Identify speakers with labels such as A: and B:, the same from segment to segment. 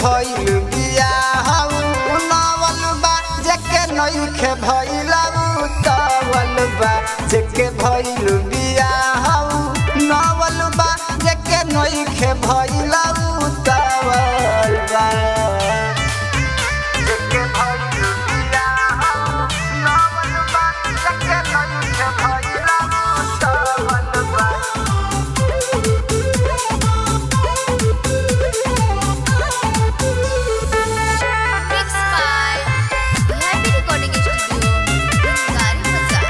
A: भइल बियाह नवल बा जेके नइखे भइल तवल बा जेके भइल बियाह नवल बा जेके नइखे भइल तवल बा जेके भइल बियाह नवल बा जेके नइखे भइल तवल बा
B: Mixed by Happy Recording Studio, Gari Bazaar.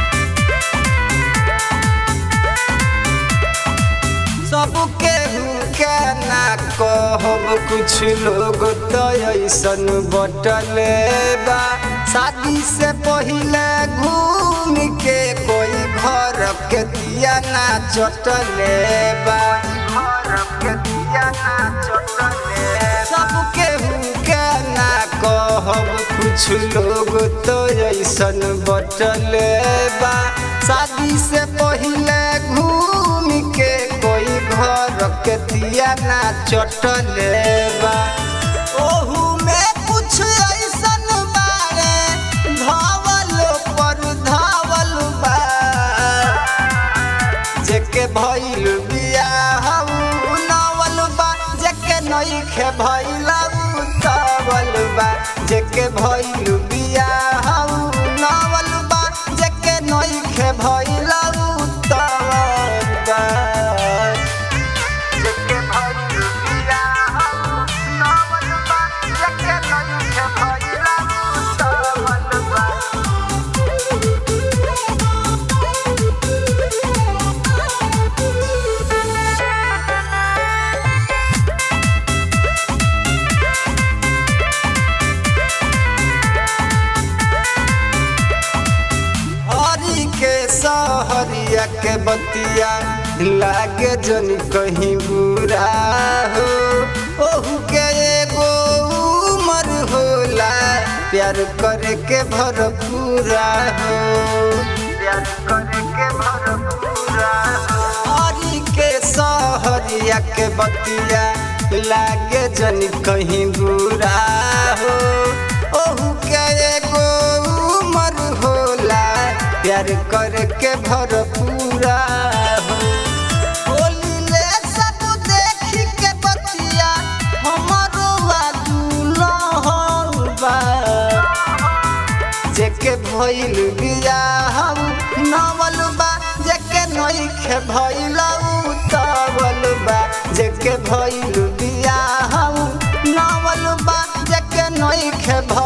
A: सबके के ना कहब कुछ लोग तो ऐसन बटले बा शादी से पहिले घूम के कोई घर के दिया ना चटले बा घर के दिया ना चटले सबके के ना कहब कुछ लोग तो ऐसन बटले बा शादी से पहिले घूम के कोई घर के दिया ना चटले बा ओहू में कुछ ऐसन बारे धावल पर धावल बा जेके भइल बियाह नवल बा जेके नइखे भइल तवल बा जेके भइल बियाह नवल बा जेके नइखे भइल तवल बा जेके भइल बियाह नवल बा जेके नइखे भइल तवल बा हरी के सहरिया के बतिया लागे जन कहीं बुरा हो ओहू के एगो उमर होला प्यार करे के भरपूरा हो प्यार करे के भरपूरा हो हरी के सहरिया के बतिया लागे जन कहीं बुरा हो ओहू के एगो उमर होला प्यार करके भरपूरा हो बोलिले सब देखी के बतिया हमरो आदू बा जेके भइल बियाह नवल बा जेके नइखे भइल तवल बा जेके भइल बियाह नवल बा जेके नइखे भइल